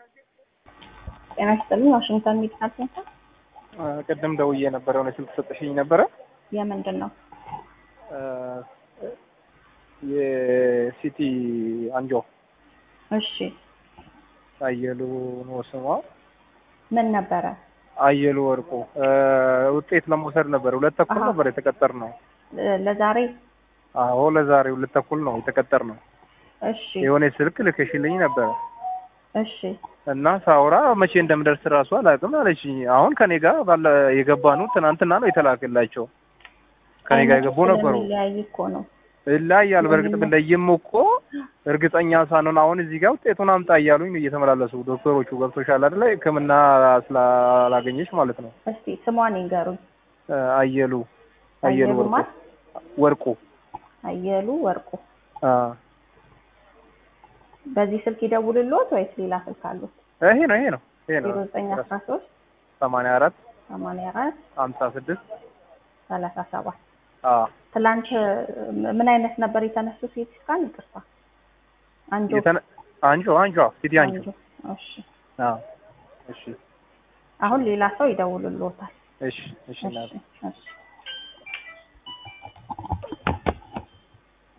ጤና ይስጥልኝ። ዋሽንግተን ሜዲካል ሴንተር ቅድም ደውዬ ነበረ የሆነ ስልክ ሰጠሽኝ ነበረ። የምንድን ነው? የሲቲ አንጆ እሺ አየሉ ነው ስሟ። ምን ነበረ? አየሉ ወርቁ ውጤት ለመውሰድ ነበር። ሁለት ተኩል አሃ። ነበር የተቀጠር ነው። ለዛሬ አዎ ለዛሬ ሁለት ተኩል ነው የተቀጠር ነው። እሺ የሆነ ስልክ ልከሽልኝ ነበረ እሺ እና ሳውራ መቼ እንደምደርስ እራሱ አላውቅም አለችኝ። አሁን ከኔ ጋር ባለ የገባኑ ትናንትና ነው የተላከላቸው ከኔ ጋር የገቡ ነበሩ። ስለሚለያይ እኮ ነው። ይለያያል። በእርግጥ ብለይም እኮ እርግጠኛ ሳንሆን አሁን እዚህ ጋር ውጤቱን አምጣ እያሉኝ ነው እየተመላለሱ ዶክተሮቹ። ገብቶሻል አይደለ? ሕክምና ስላላገኘች ማለት ነው። እስቲ ስሟን ይንገሩኝ። አየሉ አየሉ አየሉ ወርቁ ማን? ወርቁ አየሉ ወርቁ። አ በዚህ ስልክ ይደውልልዎት ወይስ ሌላ ስልክ አሉት? ይሄ ነው ይሄ ነው ይሄ ነው ዜሮ ዘጠኝ አስራ ሶስት ሰማንያ አራት ሰማንያ አራት ሀምሳ ስድስት ሰላሳ ሰባት አ ትላንት ምን አይነት ነበር የተነሱት? ሲቲ ስካን ይቅርታ፣ አንጆ የተነ አንጆ አንጆ ሲቲ አንጆ አንጆ። እሺ አ እሺ አሁን ሌላ ሰው ይደውልልዎታል። እሺ እሺ እናቴ እሺ እሺ